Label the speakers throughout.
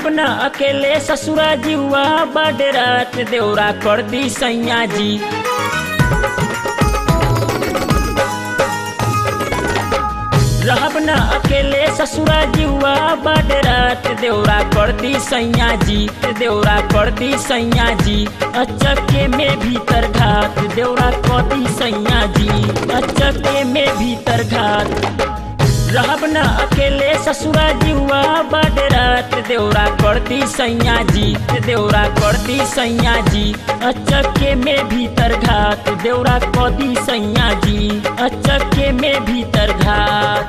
Speaker 1: रहब न अकेले ससुरा जीवा बड़ रात देवरा कर दी सैया जी रहब न अकेले ससुरा जीवा बड़ रात देवरा कर दी सैया जी देवरा कर दी सैया जी अचके में भीतर घात देवरा कर दी सैया जी अचके में भीतर घात रहब न अकेले ससुरा जीवा बड़ रात देवरा कर दी सैया जी देवरा कर दी सैया जी अचके में भीतर घात देवरा कर दी सैया जी अचके में भीतर घात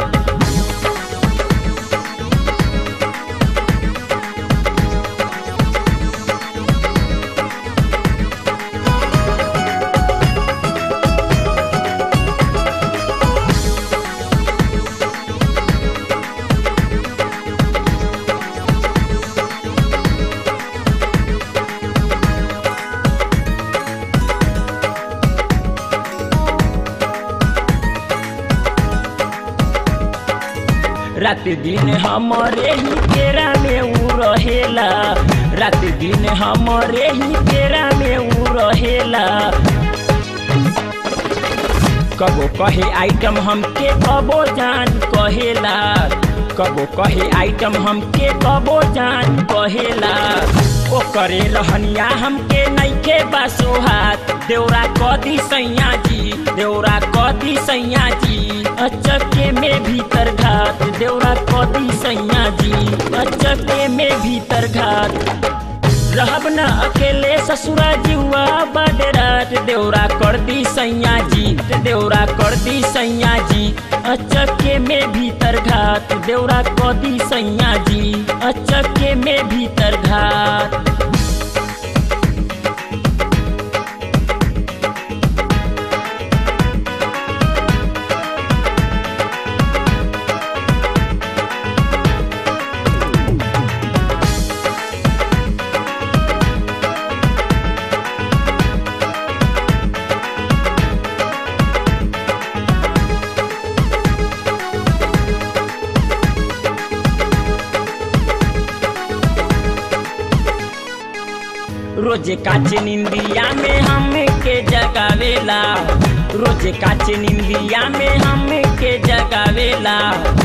Speaker 1: रात दिन हमारे ही तेरा में ऊ रहेला रात दिन हमारे ही तेरा में ऊ रहेला कबो कहे आइटम हमके कबो जान कहेला कबो कहे आइटम हमके कबो जान कहेला ओ करे रहनिया हमके नइखे बासो हाथ देवरा कदी सैया जी देवरा कदी सैया जी अचके में भीतर घात देवरा कदी सैया जी अचके में भीतर घात रहब न अकेले ससुरा जीवा बड़ रात देवरा कर दी सैया जी देवरा कर दी सैया जी अचके में भीतर घात देवरा कर दी सैया जी अचके में भीतर घात रोजे काचे निंदिया में हम के जगावेला रोजे काचे निंदिया में हम के जगावेला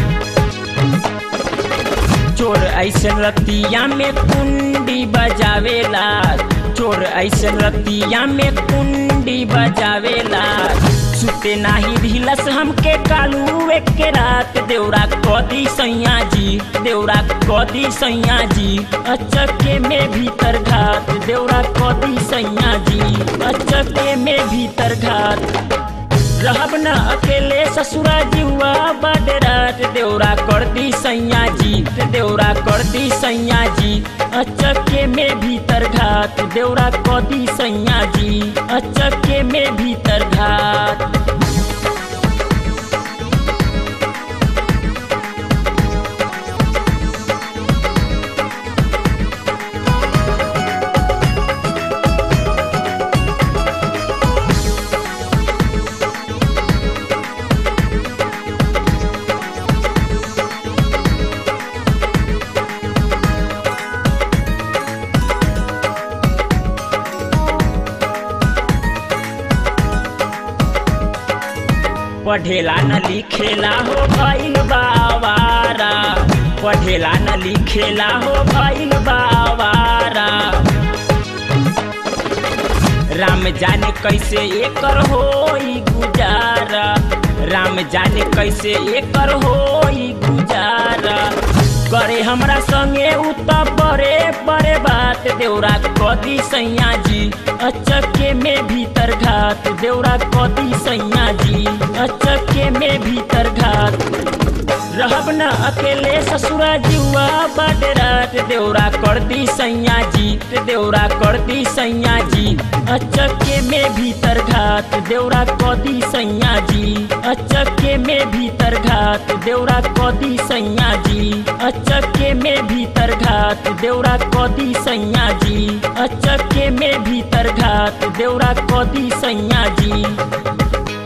Speaker 1: चोर ऐसन रतिया में कुंडी बजावेला चोर ऐसन रतिया में कुंडी बजावेला सुते नाही ढिलस हमके कालू एक के रात देवरा कदी सैया जी देवरा कदी सैया जी अचके में भीतर घात देवरा कदी सैया जी अचके में भीतर घात रहब न अकेले ससुरा जीवा बड़ रात देवरा कर दी सैया जी देवरा कर दी सैया जी अचके में भीतर घात देवरा कर दी सैया जी अचके में भीतर घात पढ़ेला न लिखेला हो भइल बावारा पढ़ेला न लिखेला हो भइल बावारा राम जाने कैसे एकर होई गुजारा राम जाने कैसे एकर होई गुजारा करे हमरा संगे उ त बड़े बड़े बात देवरा कदी सैया जी अचके में भीतर घात देवरा कदी सैया जी अचके में भीतर घात रहब न अकेले ससुरा जीवा बड़ रात देवरा कर दी सैया जी देवरा कर दी सैया जी अचके में भीतर घात देवरा कदी सैया जी अचके में भीतर घात देवरा कदी सैया जी अचके में भीतर घात देवरा कदी सैया जी अचके में भीतर घात देवरा कदी सैया जी